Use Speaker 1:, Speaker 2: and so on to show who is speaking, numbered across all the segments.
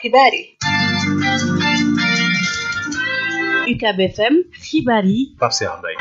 Speaker 1: xibaar yi
Speaker 2: UCAB FM xibaar yi
Speaker 3: Pape Cheikh Mbaye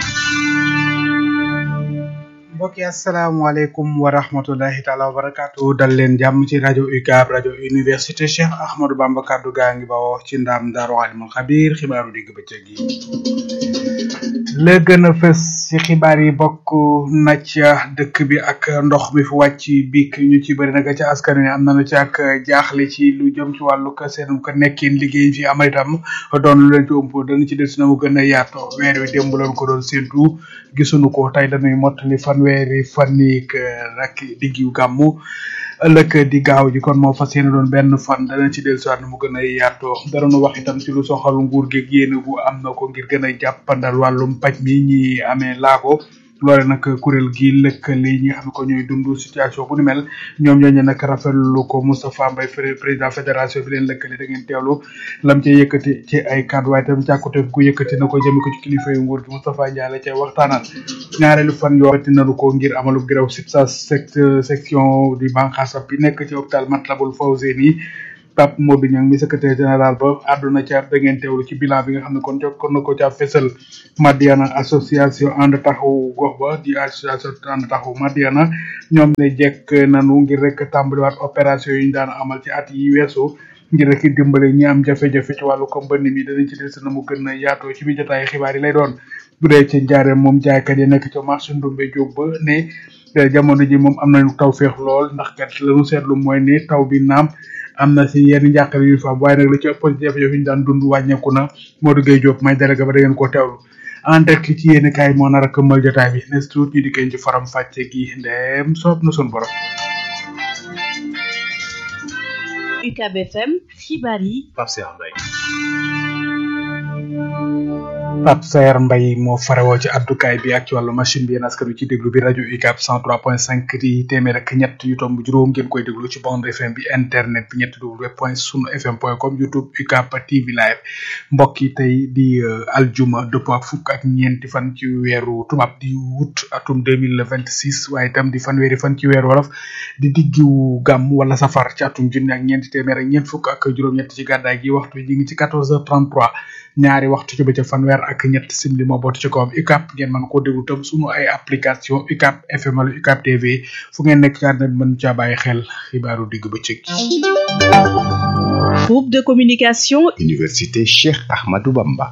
Speaker 4: mbokk yi asalaamaaleykum wa rahmatulahi taala wa barakaatu dal leen jàmm ci rajo UCAB rajo université Cheikh Ahmadou Bamba kaddu gaa ngi bawoo ci ndaam Daaru Alimul Xabiir xibaaru digg bëccëg yi la gën a fës ci xibaar yi bokk na ca dëkk bi ak ndox mi fi wàcc biik ñu ci bëri nag ca askan wi am nañu ci ak jaaxle ci lu jëm ci wàllu ko seen ko nekkin liggéey fi amal itam doon lu leen ci ëmp dana ci des na mu gën a yaatoo weer wi démb lañ ko doon séntu gisuñu ko tey dañuy mottali fanweeri fan yi rek diggu gàmmu ëllëg di gaaw ji kon moo fas yéene doon benn fan dana ci dellusiwaat mu gën a yaatoo dara nu wax itam ci lu soxal nguur gi yéene bu am na ko ngir gën a jàppandal wàllum paj mi ñi amee laago loole nag kuréel gi lëkkale ñi nga xam ne ko ñooy dund situation bu ni mel ñoom ñooñu nag rafetlu ko Moustapha Mbaye président fédération bi leen lëkkale da ngeen teewlu lam cee yëkkati ci ay kàddu waaye itam càkkute gu yëkkati na ko jëme ko ci kilifa yu nguur gi Moustapha Ndiaye la cay waxtaanal ñaareelu fan yoo xamante nañu ko ngir amalu grève SIPSA section di banqaas bi nekk ci hôpital Matlaboul Fawzeyni Pape Modou Niang mi secrétaire général ba àdduna ca da ngeen teewlu ci bilan bi nga xam ne kon jokkoon na ko ca fésal Madiana association ànd taxawu gox ba di association ànd taxawu Madiana ñoom ne jekk nanu ngir rek tàmbaliwaat opération yi ñu daan amal ci at yi weesu ngir rek dimbale ñi am jafe-jafe ci wàllu ko mbënn mi danañ ci des na mu gën a yaatoo ci biir jotaay xibaar yi lay doon bu dee ci njaareem moom jaaykat yi nekk ca marché Ndumbe Diop ba ne jamono ji moom am nañu taw féex lool ndax kat lañu seetlu mooy ne taw bi naam am na si yenn njàqare yu fa am waaye nag la ci ëpp jafe-jafe yi ñu daan dund wàññeeku na Modou Gueye Diop may délégué ba da ngeen koo teewlu en direct ci yéen kaay moo nar a këmmal jotaay bi nes tuut ñu dikkee ci faram fàcce gi ndeem soob na sun borom
Speaker 2: UCAB FM xibaar yi
Speaker 3: Pape Cheikh Mbaye
Speaker 4: Pape Sayer Mbaye moo farewoo ci addukaay bi ak ci wàllu machine bi yéen askan wi ci déglu bi rajo UCAB 103.5 di téeméer ak ñett yu tomb juróom ngeen koy déglu ci bande FM bi internet bi ñetti w point sunu fm point com youtube UCAB TV live mbokk yi tey di aljuma dëppoo ak fukk ak ñeenti fan ci weeru tubaab di wut atum 2026 waaye itam di fanweeri fan ci weeru wolof di diggiwu gàmm wala safar ci atum junni ak ñeenti téeméer ak ñeent fukk ak juróom-ñett ci gàddaay gi waxtu yi ñu ngi ci 14h33 ñaari waxtu ci bëccëg fanweer ak ñett simili moo bootu ci kawam UCAB ngeen mën koo déglu tam sunu ay application UCAB FM wala UCAB TV fu ngeen nekk ci àdduna bi mën caa bàyyi xel xibaaru digg bëccëg
Speaker 2: groupe de communication
Speaker 5: Université Cheikh Ahmadou Bamba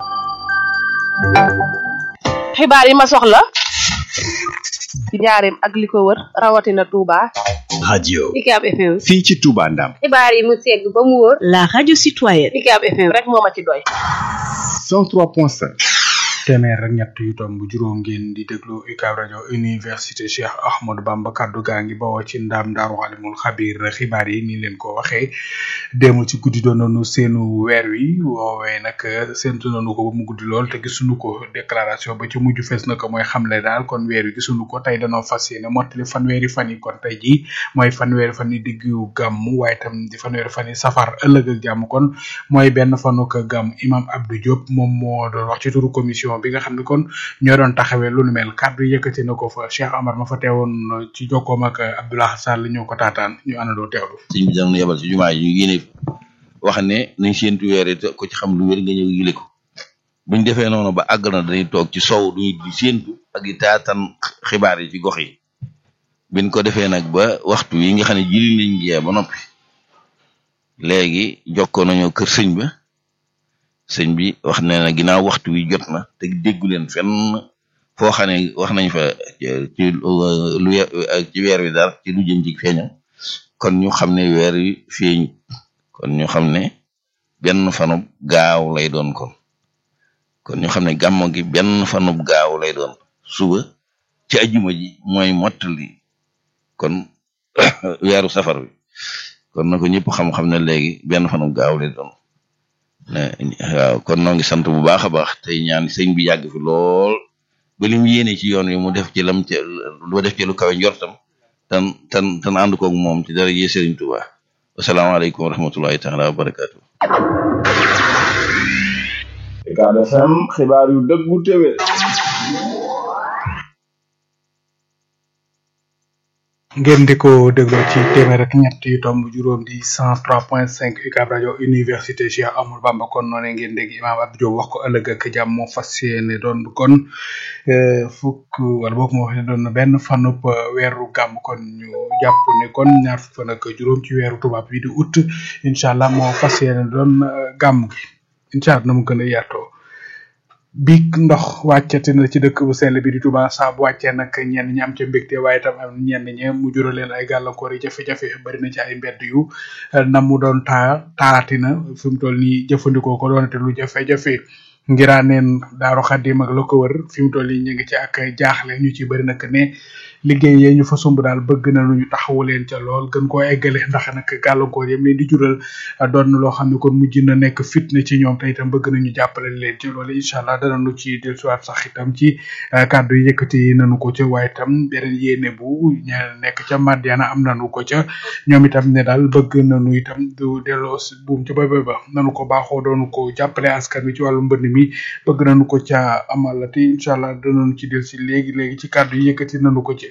Speaker 1: xibaar yi ma soxla ci njaareem ak li ko wër rawatina Touba
Speaker 5: radio
Speaker 1: UCAB FM
Speaker 5: fii ci Touba Ndam
Speaker 1: xibaar yi mu segg ba mu wóor
Speaker 2: la radio citoyenne
Speaker 1: UCAB FM rek moo ma ci doy
Speaker 5: 103.5
Speaker 4: téeméer ak ñett yu tomb juróom ngeen di déglu UCAB rajo université Cheikh Ahmadou Bamba kaddu gaa ngi bawoo ci ndaam Daaru Alimul Xabiir xibaar yi ni leen ko waxee démb ci guddi doon nañu seenu weer wi woowee nag séntu nañu ko ba mu guddi lool te gisuñu ko déclaration ba ci mujj fees na ko mooy xamle daal kon weer wi gisuñu ko tey danoo fas yéene mottali fanweeri fan yi kon tey jii mooy fanweeri fan yi diggu gàmm waaye tam di fanweeri fan yi safar ëllëg ak jàmm kon mooy benn fanuk gàmm imam Abdou Diop moom moo doon wax ci turu commission bi nga xam ne kon ñoo doon taxawee lu nu mel kàddu yëkkati na ko fa Cheikh Amar ma fa teewoon ci jokkoom ak Abdoulaye Sall ñoo ko taataan ñu àndandoo teewlu.
Speaker 6: sëñ bi dana yebal ci jumaa yi ñu génne wax ne nañ séentu weer te ko ci xam lu wér nga ñëw yile ko buñ defee noonu ba àgg na dañuy toog ci sow duñu di séentu ak di taatan xibaar yi ci gox yi biñ ko defee nag ba waxtu yi nga xam ne jili nañ jee ba noppi léegi jokkoo nañoo kër sëñ ba sëñ bi wax ne na ginnaaw waxtu wi jot na te déggu leen fenn foo xam ne wax nañ fa ci lu ci weer wi daal ci lu jëm ci feeñam kon ñu xam ne weer wi feeñ kon ñu xam ne benn fanub gaaw lay doon kon kon ñu xam ne gàmmo gi benn fanub gaaw lay doon suba ci ajuma ji mooy mottali kon weeru safar wi kon na ko ñëpp xam-xam ne léegi benn fanub gaaw lay doon waaw kon noo ngi sant bu baax a baax tey ñaan sëñ bi yàgg fi lool ba li mu yéene ci yoon wi mu def ci lam ca lu def ci lu kawe njortam tan tan tan ànd koog moom ci dara jee Sëriñ Tuubaa wasalaamaaleykum wa rahmatullahi taala wa barakaatu.
Speaker 7: UCAB FM xibaar yu dëggu téwé
Speaker 4: ngeen di ko dégloo ci téeméer ak ñett yu tomb juróom di cent trois point cinq UCAB rajo université Cheikh Amadou Bamba kon noonee ngeen dégg imaam Abdou Diop wax ko ëllëg ak jàmm moo fas yéene doon kon fukk wala boog moo wax ne doon na benn fanub weeru gàmm kon ñu jàpp ne kon ñaar fukk fan ak juróom ci weeru tubaab bi di août incha allah moo fas yéene doon gàmm gi incha allah na mu gën a yaatoo biig ndox wàccati na ci dëkk bu sell bi di Touba saa bu wàccee nag ñenn ñi am ca mbégte waaye tam am ñenn ñi mu jural leen ay gàllankoor yi jafe-jafe bari na ci ay mbedd yu na mu doon taa taarati na fi mu toll nii jëfandikoo ko doonate lu jafe-jafe ngiraaneen daaru xaddim ak la ko wër fi mu toll nii ñu ngi ci ak jaaxle ñu ci bari nag ne liggéey yee ñu fa sumb daal bëgg na lu ñu taxawu leen ca lool gën koo eggale ndax nag gàllankoor yam leen di jural doon na loo xam ne kon mujj na nekk fitna ci ñoom te itam bëgg nañu jàppale leen ci loolu incha allah danañu ci dellusiwaat sax itam ci kàddu yi yëkkati nañu ko ca waaye itam beneen yéene bu ña nekk ca Madiana am nañu ko ca ñoom itam ne daal bëgg nañu itam du delloo buum ca ba ba nañu ko baaxoo doonu ko jàppale askan wi ci wàllu mbënd mi bëgg nañu ko ca amalati incha allah danañu ci del si léegi léegi ci kàddu yi yëkkati nañu ko ci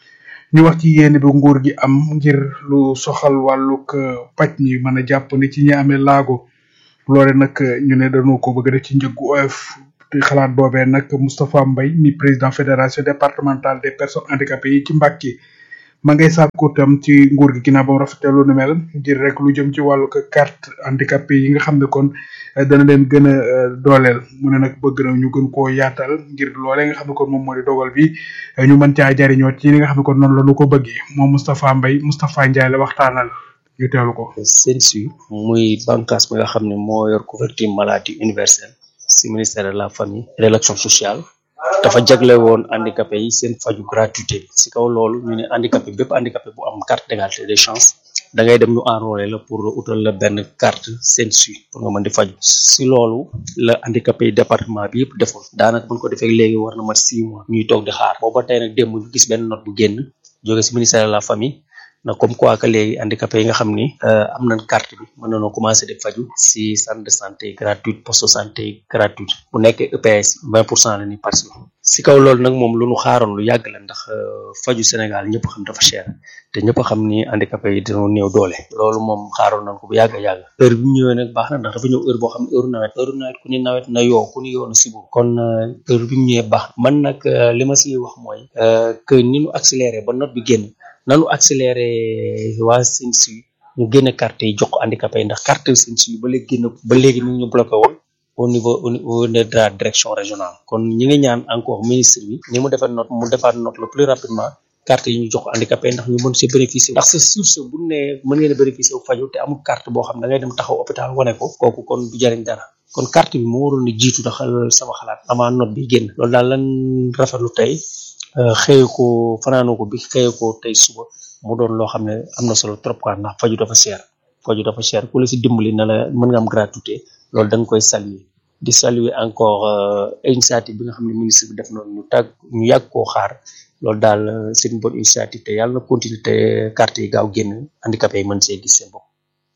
Speaker 4: ñu wax ci yéene bi nguur gi am ngir lu soxal wàllug paj mi mën a jàpp ni ci ñi amee laago loole nag ñu ne dañoo ko bëgg def ci njëggu oyof te xalaat boobee nag Moustapha Mbaye mi président fédération départementale des personnes handicapées yi ci Mbàkke ma ngay sàkku tam ci nguur gi ginnaaw ba mu rafetee lu nu mel ngir rek lu jëm ci wàllu carte handicapé yi nga xam ne kon dana leen gën a dooleel mu ne nag bëgg na ñu gën koo yaatal ngir loolee nga xam ne kon moom moo di dogal bi ñu mën caa jariñoo ci li nga xam ne kon noonu la ñu ko bëggee moom Moustapha Mbaye Moustapha Ndiaye la waxtaanal ñu teewlu ko.
Speaker 3: CENSU muy bànqaas bi nga xam ne moo yor couverture maladie universelle si ministère de la famille et de l'action sociale. dafa jagle woon handicapé yi seen faju gratuité bi si kaw loolu ñu ne handicapé bépp handicapé bu am carte d'égalité des chances da ngay dem ñu enrôler la pour utal la benn carte CENSU pour nga mën di faju si loolu la handicapé yi département bi yëpp defoon daanaka buñ ko defee léegi war na mat six mois ñuy toog di xaar booba tey nag démb ñu gis benn note bu génn jóge si ministère de la famille na comme quoi que léegi handicapé yi nga xam ni am nañ carte bi mën nañoo commencé di faju si centre de santé gratuite poste de santé gratuite bu nekkee EPS vingt pour cent la ni participer si kaw loolu nag moom lu ñu xaaroon lu yàgg la ndax faju Sénégal ñëpp xam dafa cher te ñëpp xam ni handicapé yi dañoo néew doole loolu moom xaaroon nañ ko bu yàgg a yàgg heure bi mu ñëwee nag baax na ndax dafa ñëw heure boo xam ne heure nawet heure nawet ku ni nawet na yoo ku ni yoo na sibu kon heure bi mu ñëwee baax man nag li ma si wax mooy que ni ñu accéléré ba note bi génn nanu accéléré waa CENSU ñu génne carte yi jox ko handicapé yi ndax carte CENSU yi ba léegi génn ba léegi mi ngi ñu bloqué woon au niveau au niveau de la direction régionale kon ñi ngi ñaan encore ministre bi ni mu defar note mu defaat note le plus rapidement carte yi ñu jox ko handicapé ndax ñu mën see bénéficier ndax c'est sûr que bu ne mën ngeen a bénéficier wu faju te amul carte boo xam da ngay dem taxaw hôpital wane ko kooku kon du jariñ dara kon carte bi moo waroon a jiitu ndax sama xalaat avant note bi génn loolu daal lan rafetlu tey xëye ko fanaanoo ko bi xëye ko tey suba mu doon loo xam ne am na solo trop quoi ndax faju dafa cher faju dafa cher ku la si dimbali na la mën nga am gratuité loolu da nga koy saluer di saluer encore initiative bi nga xam ne ministre bi def noonu ñu tàgg ñu yàgg koo xaar loolu daal c'est une bonne initiative te yàlla na continuer te carte yi gaaw génn handicapé yi mën see gis seen bopp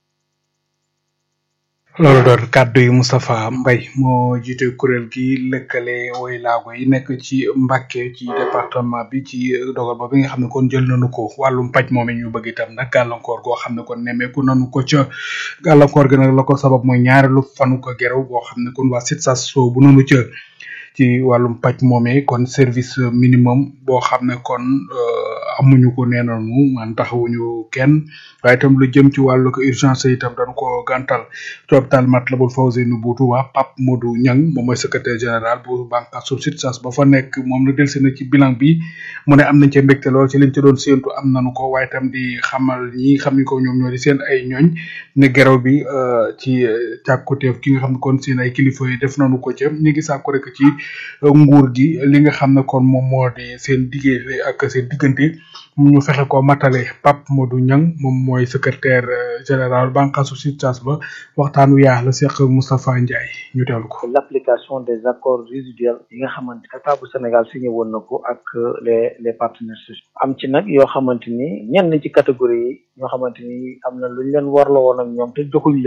Speaker 4: loolu doon kàddu yi Moustapha Mbaye moo jiite kuréel gi lëkkale woy laago yi nekk ci Mbàkke ci département bi ci dogal ba bi nga xam ne kon jël nañu ko wàllum paj moom ñu bëgg itam nag gàllankoor goo xam ne kon nemmeeku nañu ko ca gàllankoor gi nag la ko sabab mooy ñaareelu fanu ko gerew boo xam ne kon waa SITSAS bu nañu ca ci wàllum paj moomee kon service minimum boo xam ne kon amuñu ko nee nañu man taxawuñu kenn waaye itam lu jëm ci wàllu ko urgence itam dañu ko gàntal ci hôpital Matlaboul Fawzeyni bu Touba Pape Modou Niang moom mooy secrétaire général bu bànqaasu SITSAS ba fa nekk moom na delsi na ci bilan bi mu ne am nañ ca mbégte lool ci liñ ci doon séentu am nañu ko waaye itam di xamal ñi xam ni ko ñoom ñoo di seen ay ñooñ ne geraw bi ci càkkuteef ki nga xam ne kon seen ay kilifa yi def nañu ko ca ñu ngi sàkku rek ci nguur gi li nga xam ne kon moom moo di seen diggante ak seen diggante ñu fexe ko matale Pape Modou Niang moom mooy secrétaire général bànqaasu SITSAS ba waxtaan wi yaa la seq Moustapha Ndiaye ñu teewlu ko.
Speaker 8: l'application des accords résiduels yi nga xamante état bu Sénégal signé woon na ko ak les les partenaires sociaux am ci nag yoo xamante ni ñenn ci catégorie yi ñoo xamante ni am na lu ñu leen warloo woon ak ñoom te joxuñ leen ko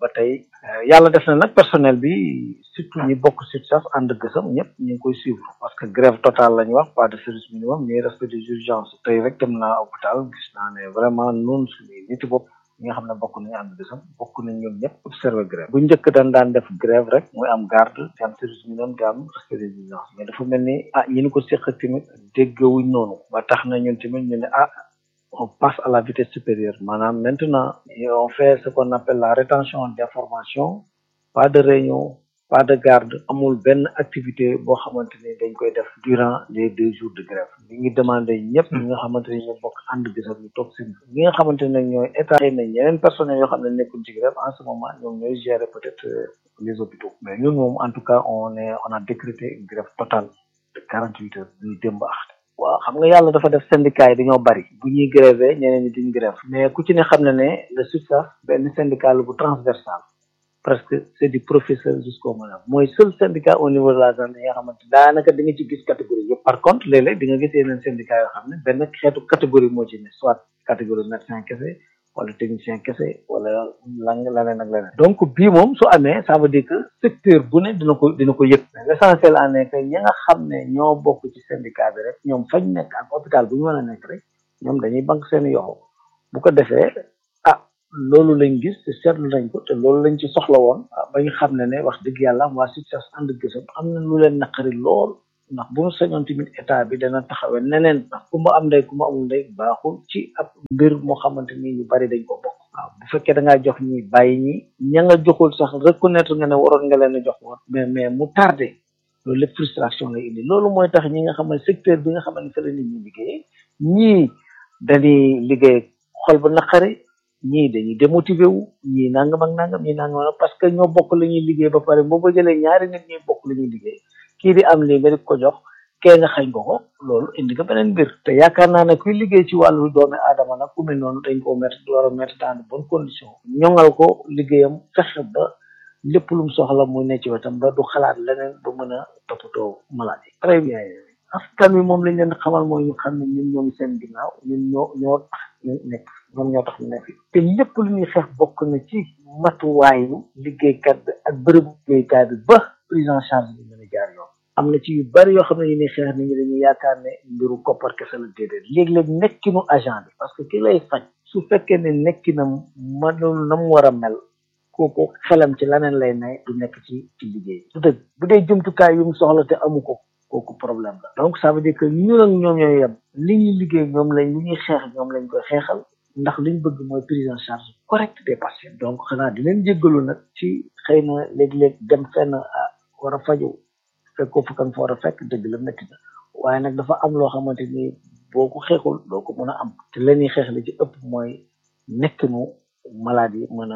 Speaker 8: ba tey yàlla def na nag personnel bi surtout ñi bokk SUTSAS ànd gësam ñëpp ñu ngi koy suivre parce que grève totale la ñu wax pas de service minimum ñuy respect des urgences tey rek dem naa hôpital gis naa ne vraiment noonu suñuy niti bopp ñi nga xam ne bokk nañu ànd gësam bokk nañ ñoom ñëpp observer grève bu njëkk dañ daan def grève rek muy am garde di am service minimum di am respect des urgences mais dafa mel ni ah ñi ni ko séq tamit déggawuñ noonu ba tax na ñun tamit ñu ne ah on passe à la vitesse supérieure maanaam maintenant on fait ce qu'on appelle la rétention d'information pas de réunion pas de garde amul benn activité boo xamante ni dañ koy def durant les deux jours de grève li ngi demandé ñëpp ñi nga xamante ni ñu bokk ànd gisam ñu toog seen ñi nga xamante ne ñooy état xëy na ñeneen personnels yoo xam ne nekkul ci grève en ce moment ñoom ñooy gérer peut-être les hôpitaux mais ñun moom en tout cas on est on a décrété une grève totale de quarante huit heures ñuy démb ax waaw xam nga yàlla dafa def syndicat yi dañoo bari bu ñuy grévé ñeneen ñi duñ grève mais ku ci ne xam na ne le SUTSAS benn syndicat la bu transversal presque c'est du professeur jusqu'au malade mooy seul syndicat au niveau de la zone yi nga xamante daanaka di nga ci gis catégorie yëpp par contre léeg-léeg di nga gis yeneen syndicat yoo xam ne benn xeetu catégorie moo ci ne soit catégorie médecin kese wala technicien kese wala lan leneen ak leneen donc bii moom su amee ça veut dire que secteur bu ne dina ko dina ko yëg mais l'essentiel en est que ñi nga xam ne ñoo bokk ci syndicat bi rek ñoom fañ nekk ak hôpital bu ñu mën a nekk rek ñoom dañuy banque seen yoxo bu ko defee ah loolu lañ gis te seetlu nañ ko te loolu lañ ci soxla woon ba ñu xam ne ne wax dëgg yàlla waa SUTSAS ànd gësam am na lu leen naqari lool ndax bu mu sañoon tamit état bi dana taxawee neneen ndax ku ma am ndey ku ma amul ndey baaxul ci ab mbir moo xamante ni ñu bari dañ ko bokk waaw bu fekkee da ngaa jox ñi bàyyi ñi ña nga joxul sax reconnaître nga ne waroon nga leen a jox woon mais mais mu tardé loolu lépp frustration lay indi loolu mooy tax ñi nga xam ne secteur bi nga xam ne fa la nit ñi liggéey ñii dañuy liggéey xol bu naqari ñii dañuy démotivé wu ñii nangam ak nangam ñii nangam ak parce que ñoo bokk la ñuy liggéey ba pare boo ba jëlee ñaari nit ñuy bokk la ñuy liggéey kii di am lii nga di ko jox kee nga xañ ko ko loolu indi nga beneen mbir te yaakaar naa ne kuy liggéey ci wàllu doomi aadama nag ku mel noonu dañ ko mettre war a mettre dans de bonnes conditions ñoŋal ko liggéeyam fexe ba lépp lu mu soxla muy ne ci wetam ba du xalaat leneen ba mën a toppatoo maladie très bien askan wi moom lañ leen xamal mooy ñu xam ne ñun ñoo ngi seen ginnaaw ñun ñoo ñoo tax ñu nekk ñoom ñoo tax ñu nekk te lépp lu ñuy xeex bokk na ci matuwaayu liggéeykat bi ak bërëbu liggéeykaay bi ba prise en charge bi mën a jaar yoon am na ci yu bari yoo xam ne ñu ni xeex nit ñi dañuy yaakaar ne mbiru koppar kese la déedéet léeg-léeg nekkinu agent bi parce que ki lay faj su fekkee ne nekkinam manul na mu war a mel kooku xelam ci leneen lay ne du nekk ci ci liggéey du dëgg bu dee jumtukaay yu mu soxla te amu ko kooku problème la donc ça veut dire que ñun ak ñoom ñooy yem li ñuy liggéey ñoom lañ li ñuy xeex ñoom lañ koy xeexal ndax liñ bëgg mooy prise en charge correcte des patients donc xanaa di leen jéggalu nag ci xëy na léeg-léeg dem fenn war a faju fekkoo fa kan fa war a fekk dëgg la métti na waaye nag dafa am loo xamante ni boo ko xeexul doo ko mën a am te la ñuy xeex li ci ëpp mooy nekkinu maladie mën a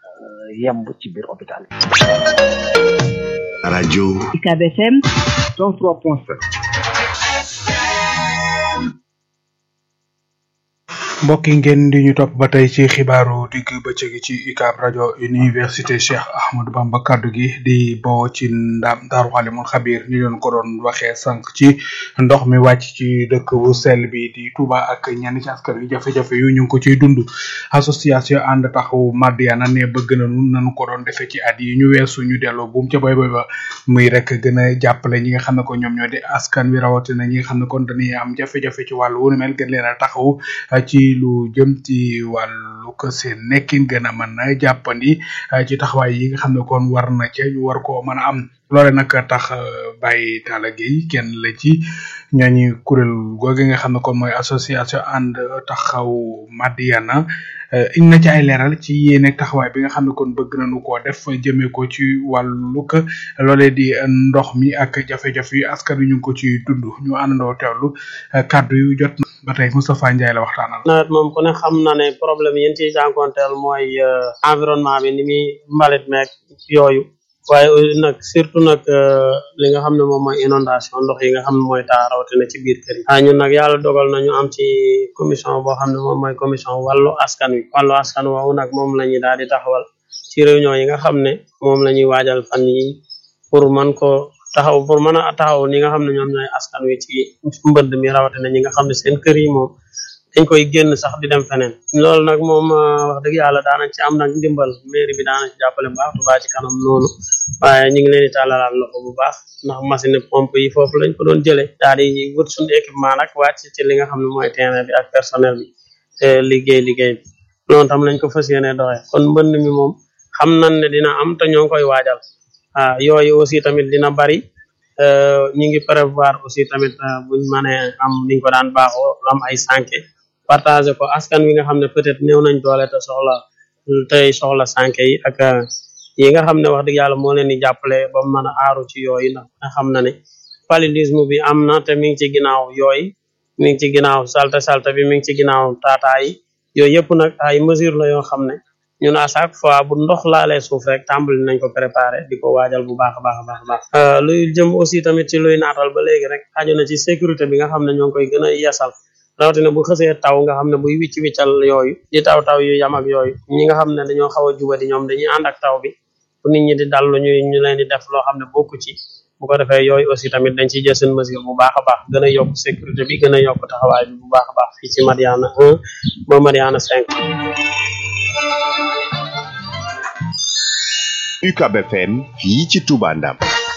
Speaker 8: yemb ci biir hôpital yi.
Speaker 5: rajo
Speaker 2: UCAB FM
Speaker 5: 103.7
Speaker 4: mbokk yi ngeen di ñu topp ba tey ci xibaaru digg bëccëg ci UCAB rajo université Cheikh Ahmadou Bamba kaddu gi di bawoo ci ndam Daaru Xalimul Xabir ñu doon ko doon waxee sànq ci ndox mi wàcc ci dëkk bu sell bi di Touba ak ñenn ci askan wi jafe-jafe yu ñu ngi ko ciy dund association ànd taxawu Madiana ne bëgg nañu nañu ko doon defee ci at yi ñu weesu ñu delloo buum ca boy boy ba muy rek gën a jàppale ñi nga xam ne ko ñoom ñoo di askan wi rawatina ñi nga xam ne kon dañuy am jafe-jafe ci wàllu wu ni mel gën leen a taxawu ci lu jëm ci wàllu ko seen nekkin gën a mën a jàppandi ci taxawaay yi nga xam ne kon war na ca ñu war koo mën a am loole nag tax Baye Talla Gueye kenn la ci ñooñu kuréel googu nga xam ne kon mooy association ànd taxaw Madiana indi na ci ay leeral ci yéene taxawaay bi nga xam ne kon bëgg nañu koo def jëmee ko ci wàllu ko loolee di ndox mi ak jafe-jafe yu askan wi ñu ngi ko ci dund ñu àndandoo teewlu kàddu yu jot na ba tey Moustapha Ndiaye la waxtaanal.
Speaker 9: nawet moom ku ne xam na ne problème yi ñu ciy jànkonteel mooy environnement bi ni muy mbalit meeg yooyu waaye nag surtout nag li nga xam ne moom mooy inondation ndox yi nga xam ne mooy taa rawatina ci biir kër yi ah ñun nag yàlla dogal na ñu am ci commission boo xam ne moom mooy commission wàllu askan wi wàllu askan woowu nag moom la ñuy daal di taxawal ci réunion yi nga xam ne moom la ñuy waajal fan yi pour mën ko taxaw pour mën a taxaw ñi nga xam ne ñoom ñooy askan wi ci mbënd mi rawatina ñi nga xam ne seen kër yi moom dañ koy génn sax di dem feneen loolu nag moom wax dëgg yàlla daanañ ci am nag ndimbal mairie bi daanañ ci jàppale bu baax Touba ci kanam noonu waaye ñu ngi leen di tàllalaat loxo bu baax ndax machine pompe yi foofu lañ ko doon jëlee daal di wut suñu équipement nag wàcc ci li nga xam ne mooy terrain bi ak personnel bi te liggéey liggéey bi loolu tam lañ ko fas yéene doxee kon mbënd mi moom xam nañ ne dina am te ñoo ngi koy waajal ah yooyu aussi tamit dina bari ñu ngi prévoir aussi tamit buñ mënee am niñ ko daan baaxoo am ay sànke partager ko askan wi nga xam ne peut-être néew nañ doole te soxla tey soxla sànke yi ak yi nga xam ne wax dëgg yàlla moo leen di jàppale ba mu mën a aaru ci yooyu ndax nga xam na ne paludisme bi am na te mi ngi ci ginnaaw yooyu mi ngi ci ginnaaw salte salte bi mi ngi ci ginnaaw taataa yi yooyu yëpp nag ay mesure la yoo xam ne ñun à chaque fois bu ndox laalee suuf rek tàmbali nañ ko préparer di ko waajal bu baax a baax a baax a baax luy jëm aussi tamit ci luy naatal ba léegi rek aju na ci sécurité bi nga xam ne ñoo ngi koy gën a yeesal rawatina bu xësee taw nga xam ne buy wicc wiccal yooyu di taw taw yu yam ak yooyu ñi nga xam ne dañoo xaw a jubadi ñoom dañuy ànd ak taw bi bu nit ñi di dal lu ñu ñu leen di def loo xam ne bokku ci bu ko defee yooyu aussi tamit dañ ciy jël seen mesure bu baax a baax gën a yokk sécurité bi gën a yokk taxawaay bi bu baax a baax fii ci Mariana 1 ba Mariana 5
Speaker 5: UCAB FM fii ci Touba Ndam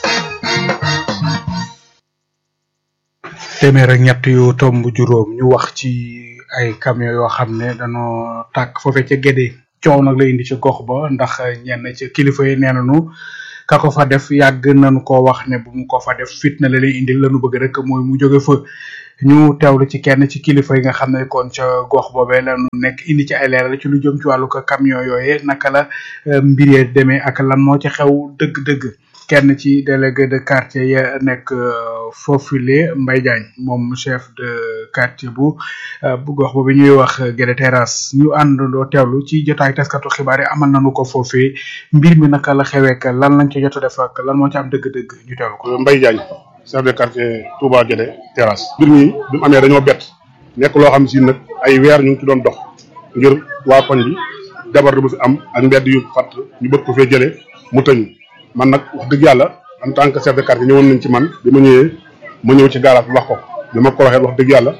Speaker 4: téeméer ak ñett yu tomb juróom ñu wax ci ay camion yoo xam ne dañoo tàkk foofee ca Gédé coow nag la indi ci gox ba ndax ñenn ci kilifa yi nee nañu ka ko fa def yàgg nañu ko wax ne bu mu ko fa def fitna la lay indil lañu bëgg rek mooy mu jóge fa ñu teewlu ci kenn ci kilifa yi nga xam ne kon ca gox boobee lañu nekk indi ci ay leeral ci lu jëm ci wàllu ko camion yooyee naka la mbir yee demee ak lan moo ci xew dëgg-dëgg kenn ci délégué de quartier ya nekk foofule Mbaye Diagne moom chef de quartier bu bu gox boobu ñuy wax Guédé Terrasse ñu àndandoo teewlu ci jotaay taskatu xibaar yi amal nañu ko foofee mbir mi naka la xewee ak lan lañ ci jot a def ak lan moo ci am dëgg-dëgg ñu teewlu ko.
Speaker 10: Mbaye Diagne chef de quartier Touba Guédé Terrasse. mbir mi bi mu amee dañoo bett nekk loo xam si nag ay weer ñu ngi ci doon dox ngir waa koñ bi jabar bu fi am ak mbedd yu fatt ñu bëgg ko fee jëlee mu tëñu man nag wax dëgg yàlla en tant que chef de quartier ñëwoon nañ ci man bi ma ñëwee ma ñëw ci garage bi wax ko bi ma ko waxee wax dëgg yàlla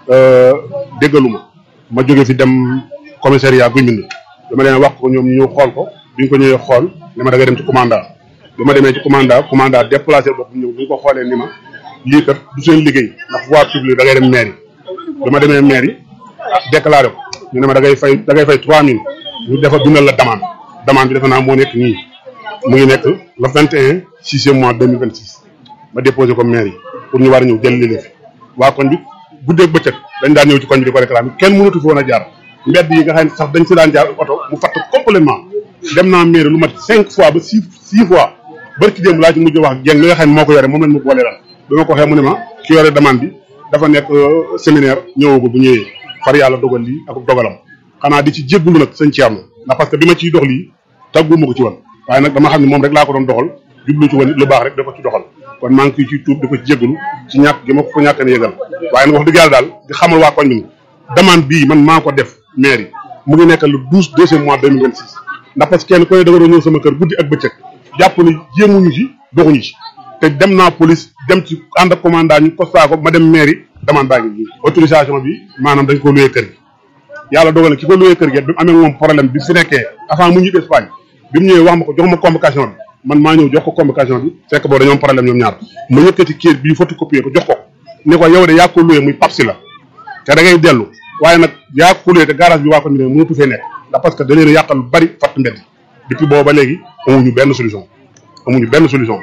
Speaker 10: déggalu ma ma jógee fi dem commissariat guy mbind dama leen wax ko ñoom ñu ñëw xool ko bi ñu ko ñëwee xool ne ma da ngay dem ci commandant bi ma demee ci commandant commandant déplacé bopp ñëw bi ñu ko xoolee ni ma lii kat du seen liggéey ndax voie publique da ngay dem mairie bi ma demee mairie déclaré ko ñu ne ma da ngay fay da ngay fay trois mille ñu defa bindal la demande demande bi defe naa moo nekk nii mu ngi nekk le vingt et un sixième mois deux mille vingt six ma déposé ko maire yi pour ñu war a ñëw jël li fi waa koñ bi guddeeg bëccëg dañ daan ñëw ci koñ bi di ko réclamer kenn mënatu fi woon a jaar mbedd yi nga xam ne sax dañ si daan jaar oto mu fatt complètement dem naa maire lu mat cinq fois ba six six fois barki démb laa ci mujj wax jeng li nga xam ne moo ko yore moom lañ ma boole daal bi ma ko waxee mu ne ma ki yore demande bi dafa nekk séminaire ñëwagul bu ñëwee far yàlla dogal lii ak dogalam xanaa di ci jéggulu nag sëñ Thierno ndax parce que bi ma ciy dox lii tàgguma ko ci woon waaye nag dama xam ne moom rek laa ko doon doxal jublu ci woon lu baax rek dafa ci doxal kon maa ngi ciy tuub di ko ci jégalu ci ñàkk gi ma ko ñàkk a yëgal waaye nag wax dëgg yàlla daal di xamal waa koñ bi demande bii man maa ko def mairie mu ngi nekk le douze deuxième mois deux mille vingt six ndax parce que kenn ku ne da nga doon ñëw sama kër guddi ak bëccëg jàpp ni jéemuñu ci doxuñu ci te dem naa police dem ci ànd ak commandant ñu constat ko ma dem mairie demande baa ngi nii autorisation bi maanaam dañ ko luyee kër gi yàlla dogal na ki ko luyee kër gi bi mu amee moom problème bi fi nekkee avant mu ñibbi Espagne bi mu ñëwee wax ma ko jox ma convocation bi man maa ñëw jox ko convocation bi fekk boobu dañoo am problème ñoom ñaar ma yëkkati kayit bii photocopier ko jox ko ne ko yow de yaa ko luyee muy papsi la te da ngay dellu waaye nag yaa ko luyee te garage bi waa ko ñu ne mënatu fee nekk ndax parce que da leen a yàqal lu bari fatt mbedd depuis boobu ba léegi amuñu benn solution amuñu benn solution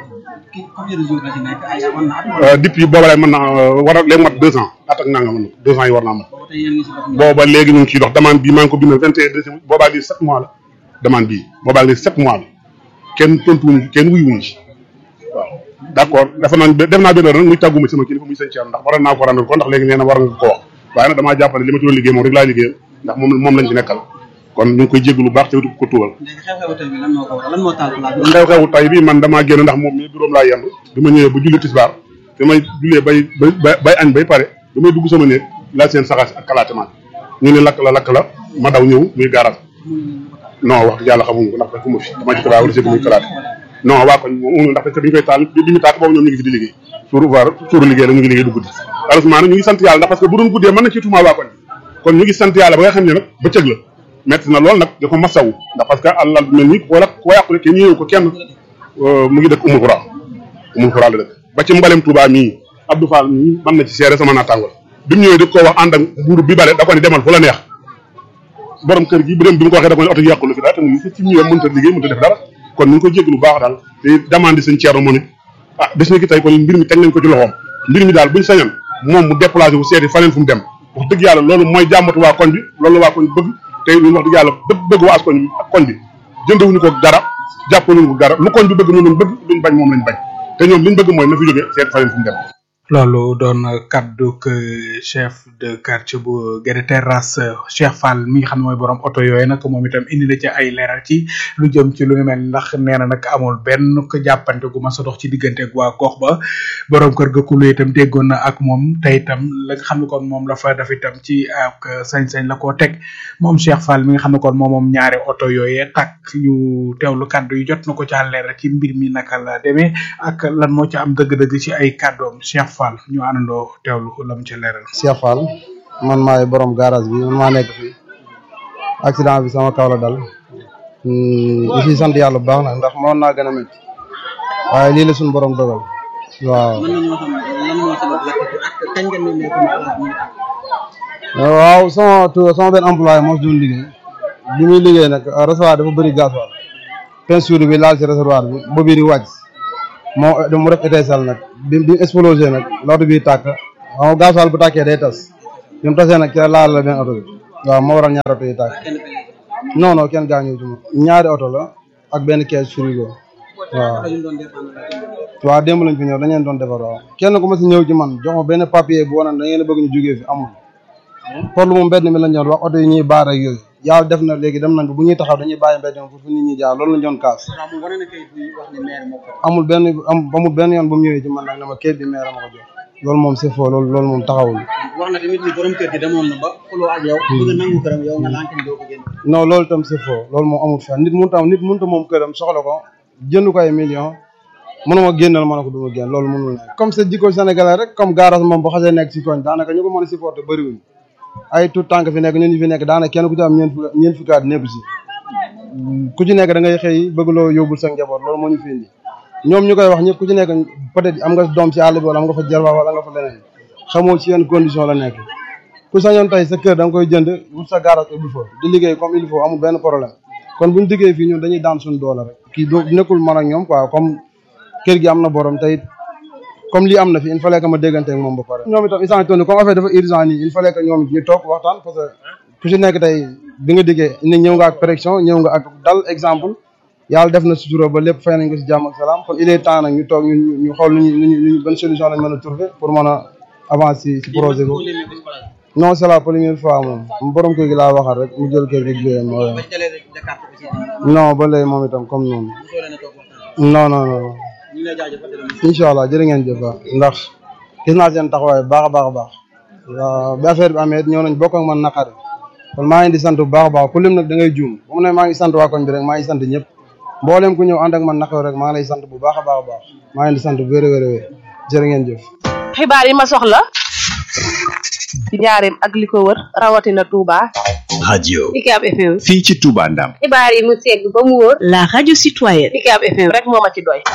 Speaker 10: depuis booba lay mën na war a léegi mat deux ans at ak nanga mën na deux ans yi war naa mat booba léegi ñu ngi ciy dox demande bii maa ngi ko bindal vingt et un décembre boobaa lii sept mois la demande bii boobaa léegi sept mois la kenn tontuwuñu kenn wuyuwuñu ci waaw d' accord dafa naan def naa benn nag muy tàgguma sama kilifa muy sëñ Thierno ndax waroon naa ko randal ko ndax léegi nee na war nga ko wax waaye nag damaa jàpp ne li ma ci doon liggéey moom rek laa liggéeyal ndax moom moom lañ ci nekkal kon ñu ngi koy jégg lu baax te wutu ko tuubal xew-xewu tay bi man damaa génn ndax moom mi buróom laa yendu bi ma ñëwee ba julli tisbaar bi may jullee bay bay bay añ bay pare bi may dugg sama néeg laa seen saxaas ak kalaatemaat ñu ne lakk la lakk la ma daw ñëw muy gaaraat non wax dëgg yàlla xamuñu ko ndax dafa ma fi dama ci xibaar wala seeti muy kalaate non waa koñ moom ndax parce que bi ñu koy taal bi ñu taal boobu ñoom ñu ngi fi di liggéey suur voir suuru liggéey la ñu ngi liggéey du guddi heureusement nag ñu ngi sant yàlla ndax parce que bu doon guddee mën na ci tuumaa waa koñ kon ñu ngi sant yàlla ba nga xam ne nag bëccëg la metti na lool nag da ko masawu ndax parce que àllal mel ni wala koo yàqule kenn ñëw ko kenn mu ngi dëkk umul xuraa umul xuraa la dëkk ba ci mbalem Touba mii Abdou Fall mii mën na ci seere sama naataango bi mu ñëwee di ko wax ànd ak buur bi bale da ko ne demal fu la neex borom kër gi bu dem bi mu ko waxee da ko ne oto gi yàqulu fi dara te mu fi ñëwee mënta liggéey mënta def dara kon ñu ngi koy jégg lu baax daal te demande sëñ Thierno moo ne ah bis ni ki tey kon mbir mi teg nañ ko ci loxoom mbir mi daal buñ sañoon moom mu déplacé wu seeti faneen fu mu dem wax dëgg yàlla loolu mooy jàmbatu waa koñ bi loolu waa koñ bi bëgg te ñun wax dëgg yàlla bëgg bëgg waa as koñ bi ak koñ bi jëndewuñu ko dara jàppaluñu ko dara lu koñ bi bëgg noonu bëgg luñ bañ moom lañ bañ te ñoom liñ bëgg mooy na fi jóge seeti faneen fu mu dem
Speaker 4: loolu doon kaddu que chef de quartier bu Guédé Terrasse Cheikh Fall mi nga xam ne mooy borom oto yooyu nag moom itam indi na ci ay leeral ci lu jëm ci lu ni mel ndax nee na nag amul benn ko jàppante gu ma sa dox ci diggante ak waa gox ba borom kër ga kulu itam déggoon na ak moom te itam la nga xam ne kon moom la fa def itam ci ak sañ-sañ la koo teg moom Cheikh Fall mi nga xam ne kon moom moom ñaari oto yooyee takk ñu teewlu kaddu yi jot na ko ca leeral ci mbir mi naka la demee ak lan moo ci am dëgg-dëgg ci ay kaddoom Cheikh Fall ñu àndandoo teewlu la mu ci leeral.
Speaker 11: Cheikh Fall man maay borom garage bi man maa nekk fii accident bi sama kaw la dal ñu ciy sant yàlla bu baax nag ndax mënoon naa gën a métti waaye lii la suñu borom dogal waaw.
Speaker 12: mën nañoo xam lan moo sabab lakk bi ak kañ nga nemmeeku mu xalaat muy tàkk.
Speaker 11: waaw sama tu sama benn employé moo si doon liggéey bi muy liggéey nag réservoir dafa bëri gasoil peinture bi laal si réservoir bi boobu di wàcc moo mu def étincelle nag bi bi explosé nag l'auto bi tàkk xam nga gasoil bu tàkkee day tas bi mu tasee nag ci la laal la benn oto bi waaw moo waral ñaari oto yi tàkk non non kenn gaañu ci moom ñaari oto la ak benn caisse frigo waaw waaw démb lañ fi ñëw dañ leen doon defar waaw kenn ku ma si ñëw ci man jox ma benn papier bu wane da ngeen a bëgg ñu jógee fi amul pour lu mu mbedd mi lañ doon wax oto yi ñuy baar ak yooyu yàlla def na léegi dem nañ ba bu ñuy taxaw dañuy bàyyi mbedd mi pour fu nit ñi jaar loolu lañ doon kaas amul benn amul benn yoon bu mu ñëwee ci man nag ne ma kayit bi maire ma ko jox loolu moom c'est faux loolu loolu moom taxawul
Speaker 12: wax na tamit ni borom kër gi demoon na ba xuloo ak yow bëgg a nangu këram yow nga lànk ni doo ko génn
Speaker 11: non loolu tam c'est faux loolu moom amul fenn nit mënut a nit mënut a moom këram soxla ko jënd ko ay millions mënuma génnal ma ne ko du ma génn loolu mënul nekk comme c'est jikko sénégalais rek comme garage moom bu xasee nekk si koñ daanaka ñu ko mën a supporter bëriwuñ ay tout tànk fi nekk ñun ñu fi nekk daanaka kenn ku ci am ñeent fukki ñeent fukki at nekku si ku ci nekk da ngay xëy bëgg loo yóbbul sa njaboot loolu moo ñu fi indi ñoom ñu koy wax ñëpp ku ci nekk peut-être am nga doom ci àll bi wala am nga fa jarba wala nga fa leneen xamoo ci yenn condition la nekk ku sañoon tey sa kër da nga koy jënd wut sa garage ubbi fa di liggéey comme il faut amul benn problème kon buñu diggee fii ñun dañuy daan suñu doole rek kii do nekkul man ak ñoom quoi comme kër gi am na borom tey comme lii am na fi il fallait que ma déggante ak moom ba pare ñoom itam instant tourné comme affaire dafa urgent nii il fallait que ñoom ñu toog waxtaan parce que ku ci nekk tey bi nga diggee ni ñëw nga ak pression ñëw nga ak dal exemple yàlla def na sutura ba lépp fay nañ ko si jàmm ak salaam kon il est temps nag ñu toog ñu ñu xool nu ñu nu ñu ban solution lañ mën a trouver pour mën a avancer si projet boobu non c'est la première fois moom borom kër gi laa waxal rek mu jël kër gi jiyee mooy non ba léegi moom itam comme noonu non non non incha allah jërë ngeen jëf ndax gis naa seen taxawaay baax a baax a baax waaw bi affaire bi amee ñëw nañ bokk ak man naqari kon maa ngi di sant bu baax a baax ku lim nag da ngay juum bu mu ne maa ngi sant waa koñ bi rek maa ngi sant ñëpp mboolem ku ñëw ànd ak man naqari rek maa ngi lay sant bu baax a baax a baax maa ngi di sant bu wér a wér a wér jërë ngeen jëf
Speaker 1: xibaar yi ma soxla ci njaareem ak li ko wër rawatina Touba.
Speaker 5: radio
Speaker 2: UCAB FM.
Speaker 5: fii ci Touba Ndam
Speaker 2: xibaar yi mu segg ba mu wóor. la radio citoyenne. UCAB FM.
Speaker 1: rek moo ma ci doy.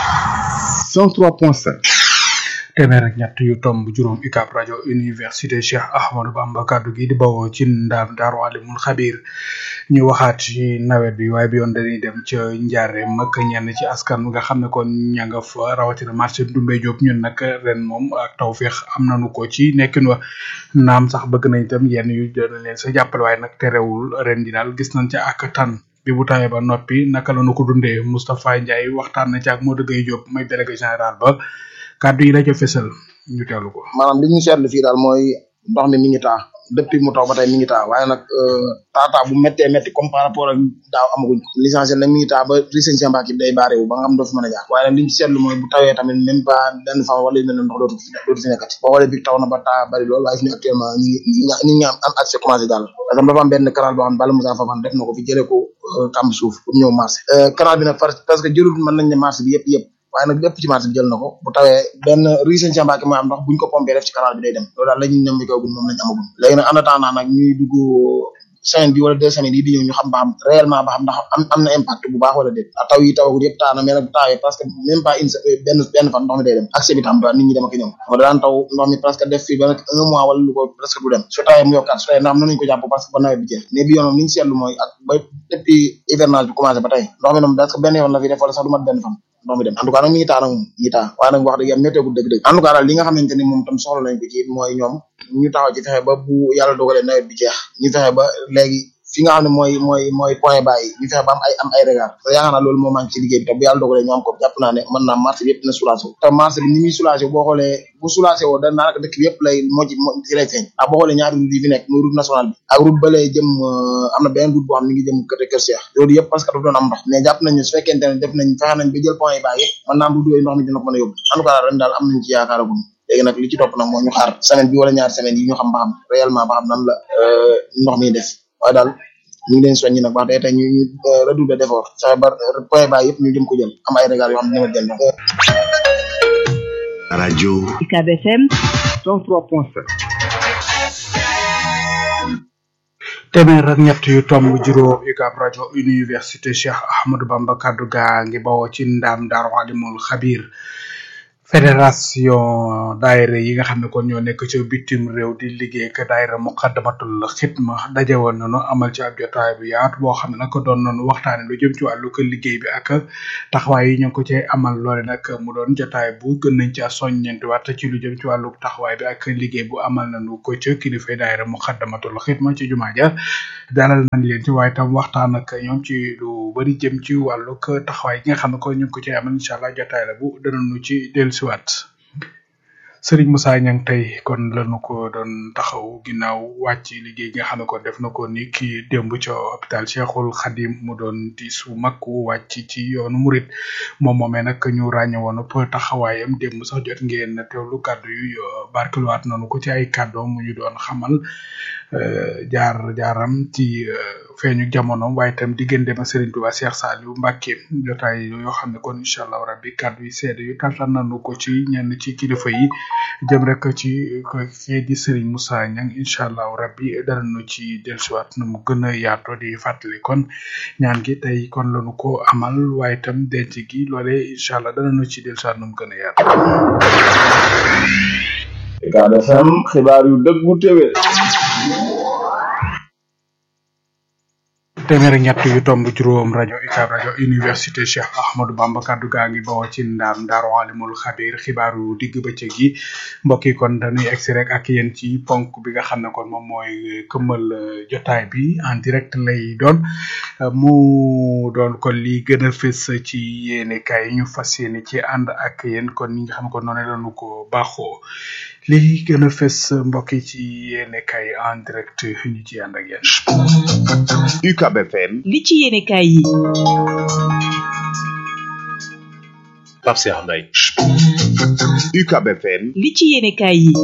Speaker 5: 103.5
Speaker 4: téeméer ak ñett yu tomb juróom UCAB rajo université Cheikh Ahmadou Bamba kaddu gi di bawoo ci ndaam daaru alimul xabir ñu waxaat ci nawet bi waaye bi yoon dañuy dem ca njaare mag ñenn ci askan nga xam ne kon ña nga fa rawatina marché Ndoumbé Diop ñun nag ren moom ak tawféex am nañu ko ci nekkin wa naam sax bëgg nañ itam yenn yu dana leen sa jàppale waaye nag terewul ren di daal gis nañ ca ak tan bi bu tawee ba noppi naka la nu ko dundee Moustapha Ndiaye waxtaan na ci ak Modou Gueye Diop mooy délégué général ba kàddu yi la ca fésal ñu teewlu ko.
Speaker 13: maanaam li ñu seetlu fii daal mooy ndox mi mi ngi taa depuis mu taw ba tey mi ngi taa waaye nag taataa bu méttee métti comme par rapport ak daaw amaguñ ko l'essentiel nag mi ngi taa ba riseen ci mbàkk bi day baare wu ba nga xam doo fi mën a jaar waaye nag li ñu seetlu mooy bu tawee tamit même pas benn fan wala yu mel ne ndox dootu fi dootu fi nekkati boo xoolee bi taw na ba taa bari lool waaye fi ne actuellement ñi ngi ñi ngi am am accès commencé daal parce que dafa am benn canal boo xam ne Bala Moussa Fafane def na ko fi jëlee ko kamb suuf pour ñëw marché canal bi nag parce que jëlul mën nañ ne marché bi yëpp yëpp waaye nag lépp ci marché bi jël na ko bu tawee benn rue Sëñ Cheikh Mbacke mooy am ndox buñ ko pompé def ci canal bi day dem loolu daal la ñuy ñam bi kawgun moom lañ amagum léegi nag en attendant nag ñuy dugg semaine bi wala deux semaines yi di ñëw ñu xam ba xam réellement ba xam ndax am am na impact bu baax wala déet taw yi tawagul yëpp taa na mais nag bu taawee parce que même pas une benn benn fan ndox mi day dem accès bi tam doon nit ñi dem ak ñëw moo daan taw ndox mi presque def fii ba nag un mois wala lu ko presque du dem su tawee mu yokkaat su tawee ndax am nañu ko jàpp parce que ba nawet bi jeex mais bi yoon moom li ñu seetlu mooy ak ba depuis hivernage bi commencé ba tey ndox mi moom presque benn yoon la fi def wala sax du mat benn fan ndox mi dem en tout cas nag mi ngi taa nag moom mi ngi taa waaye nag wax dëgg yàlla métteegul dëgg-dëgg en tout cas daal li nga xamante ni moom tam soxla nañ ko ci mooy ñoom ñu taxaw ci fexe ba bu yàlla dogalee nawet bi jeex ñu fexe ba léegi fi nga xam ne mooy mooy mooy point bàyyi ñu fexe ba am ay am ay regard te yaakaar naa loolu moo manque ci liggéey bi te bu yàlla dogalee ñu am ko jàpp naa ne mën naa marché bi yëpp dina soulagé te marché bi ni muy soulagé boo xoolee bu soulagé woo da naanaka dëkk bi yëpp lay moo ci moo ci lay feeñ ndax boo xoolee ñaari route yi fi nekk muy route nationale bi ak route ba lay jëm am na beneen route boo xam ne mi ngi jëm côté Kër Cheikh loolu yëpp parce que dafa doon am ndox mais jàpp nañ ne su fekkente ne def nañ fexe nañ ba jël point yi bàyyi yëpp mën naa am route yooyu ndox mi dina ko mën a yóbbu en tout cas ren daal am nañ ci yaakaaragum léegi nag li ci topp nag moo ñu xaar semaine bi wala ñaari semaine yi ñu xam ba xam réellement ba xam nan la ndox mi def waaye daal ñu ngi leen soññi nag wax dëgg tey ñu ñu redoubler d'effort fexe ba point bas yëpp ñu jëm ko jël am ay régal yoo xam ne dina jël ndox.
Speaker 5: radio
Speaker 2: UCAB FM
Speaker 5: 103.7
Speaker 4: téeméer ak ñett yu tomb juróom UCAB rajo université Cheikh Ahmadou Bamba kaddu gaa ngi bawoo ci ndaam Daaru Alimul Xabir fédération daayira yi nga xam ne kon ñoo nekk ci bitim réew di liggéey ak daayira muqaddamatul xidma daje woon nañu amal ci ab jotaay bu yaatu boo xam ne nag doon nañu waxtaane lu jëm ci wàllu ko liggéey bi ak taxawaay yi ñu ngi ko cee amal loole nag mu doon jotaay bu gën nañ ci soññeenti waat ci lu jëm ci wàllu taxawaay bi ak liggéey bu amal nañu ko ca kilifa daayira muqaddamatul xidma ci jumaa ja dalal nañ leen ci waaye tam waxtaan ak ñoom ci lu bari jëm ci wàllu taxawaay yi nga xam ne ko ñu ngi ko cee amal incha allah jotaay la bu danañu ci dellusiwaat Serigne Moussa Niang tey kon lañu ko doon taxaw ginnaaw wàcc liggéey nga xam ne kon def na ko ni ki démb ca hôpital Cheikhul Khadim mu doon di su mag wu wàcc ci yoonu murit moom moomee nag ñu ràññe woon pour taxawaayam démb sax jot ngeen teewlu kàddu yu barkeluwaat nañu ko ci ay kàddoom mu ñu doon xamal jaar jaaram ci feeñu jamono waaye itam diggante ma Serigne Touba Cheikh Saliou Mbacké jotaay yoo xam ne kon incha allah rabbi kàddu yi seede yu tàntal nañu ko ci ñenn ci kilifa yi jëm rek ci kii di Serigne Moussa Niang incha allah rabbi danañu ci dellusiwaat nu mu gën a yaatoo di fàttali kon ñaan gi tey kon lañu ko amal waaye itam denc gi loolee incha allah danañu ci dellusiwaat nu mu gën a yaatoo.
Speaker 7: UCAB FM xibaar yu dëggu téwé
Speaker 4: téeméer ak ñett yu tomb juróom rajo UCAB rajo université Cheikh Ahmadou Bamba kaddu gaa ngi bawoo ci ndaam Daaru Alimul Xabir xibaaru digg bëccëg gi mbokk yi kon dañuy egsi rek ak yéen ci ponk bi nga xam ne kon moom mooy këmmal jotaay bi en direct lay doon mu doon kon li gën a fës ci yéene kaay ñu fas yéene ci ànd ak yéen kon ñi nga xam ne kon noonu lañu ko baaxoo li gën a fës mbokk yi ci yéene kaay en direct ñu ci ànd ak yéen.
Speaker 5: UCAB FM
Speaker 2: li ci yéene kaay yi
Speaker 14: Pape Cheikh Mbaye
Speaker 5: UCAB FM
Speaker 2: li ci yéene kaay yi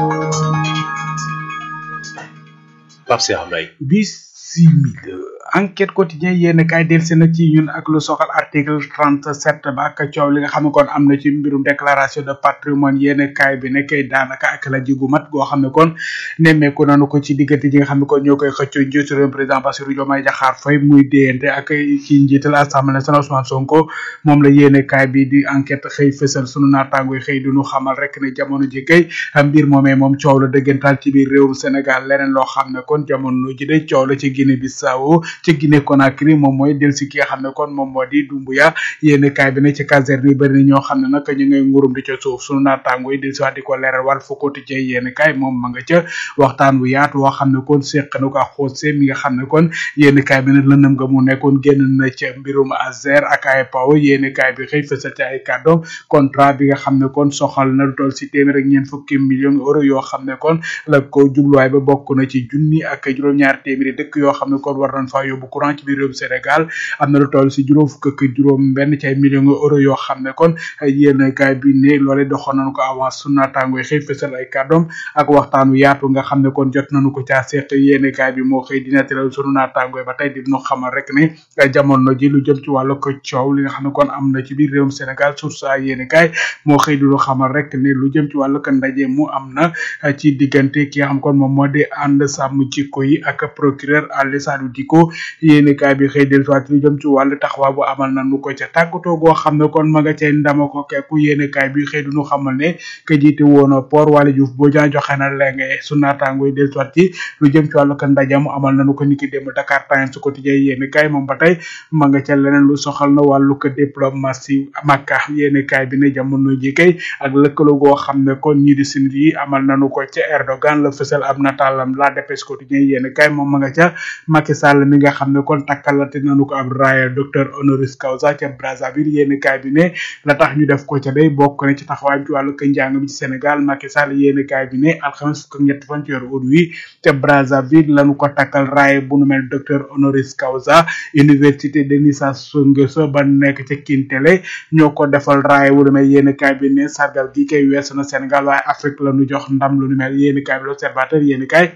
Speaker 14: Pape Cheikh Mbaye
Speaker 4: bisimila enquête quotidien yéen kaay delsi na ci ñun ak lu soxal article trente sept ba ak coow li nga xam ne kon am na ci mbirum déclaration de patrimoine yéen kaay bi ne kay daanaka ak la jigu mat goo xam ne kon nemmeeku nanu ko ci diggante ji nga xam ne kon ñoo koy xëccoo njiitu réew président Bassirou Diomaye Diakhar Faye muy déyante ak ci njiital assemblée nationale Ousmane Sonko moom la yéen kaay bi di enquête xëy fësal sunu naataango yi xëy duñu xamal rek ne jamono ji kay mbir moomee moom coow la dëggantaal ci biir réewum Sénégal leneen loo xam ne kon jamono ji de coow la ci Guinée Bissau ci Guinée Conakry moom mooy del si ki nga xam ne kon moom moo di Dumbuya yéen kaay bi ne ci caserne yi bëri na ñoo xam ne nag ñu ngay ngurum di ca suuf sunu naataango yi del si waat di ko leeral wàll fu quotidien yéen kaay moom ma nga ca waxtaan bu yaatu woo xam ne kon séq na ko ak xoose mi nga xam ne kon yéen kaay bi ne lëndëm nga mu nekkoon génn na ca mbirum Azer ak ay paw yéen kaay bi xëy fësal ci ay kàddoom contrat bi nga xam ne kon soxal na lu toll si téeméer ak ñeent fukki millions euro yoo xam ne kon la ko jubluwaay ba bokk na ci junni ak juróom-ñaar téeméeri dëkk yoo xam ne kon war nañ fa yóbbu courant ci biir réewum Sénégal am na lu toll si juróom fukk ak juróom benn ci ay millions euro yoo xam ne kon yéen kaay bi ne loole doxoon nañu ko avance su naataango yi xëy fësal ay kàddoom ak waxtaanu yaatu nga xam ne kon jot nañu ko caa seq yéen kaay bi moo xëy dina tëral sunu naataango yi ba tey di ñu xamal rek ne jamono ji lu jëm ci wàllu ko coow li nga xam ne kon am na ci biir réewum Sénégal source ay yéen kaay moo xëy di lu xamal rek ne lu jëm ci wàllu ko ndaje mu am na ci diggante ki nga xam kon moom moo di ànd sàmm jikko yi ak procureur Aly Salou Dicko yéen kaay bi xëy del soit lu jëm ci wàllu taxawaay bu amal na nu ko ca tàggatoo goo xam ne kon ma nga cay ndama ko kekku yéen kaay bi xëy du ñu xamal ne ka jiite woon port Waly Diouf boo jaa joxe na lenge su naataango yi del soit ci lu jëm ci wàllu ko ndaje mu amal nañu ko niki démb Dakar Times su quotidien yéen kaay moom ba tey ma nga ca leneen lu soxal na wàllu ko diplomatie Makka yéen kaay bi ne jamono ji kay ak lëkkaloo goo xam ne kon ñii di sinit yi amal nañu ko ca Erdogan la fësal ab nataalam la dépêche quotidien yéen kaay moom ma nga ca Macky Sall mi nga xam ne kon takkalate nañu ko ab raaya docteur honoris causa ca Brazzaville yéen kaay bi ne la tax ñu def ko ca day bokk na ci taxawaayam ci wàllu ko njàng mi ci Sénégal Macky Sall yéen kaay bi ne alxames fukk ak ñett fan ci weeru ut wi ca Brazzaville lañu ko takkal raaya bu nu mel docteur honoris causa université Denis Sassou Nguesso ba nekk ca Kintele ñoo ko defal raaya bu nu mel yéen kaay bi ne sargal gi kay weesu na Sénégal waaye Afrique la ñu jox ndam lu nu mel yéen kaay bi l'observateur yéen kaay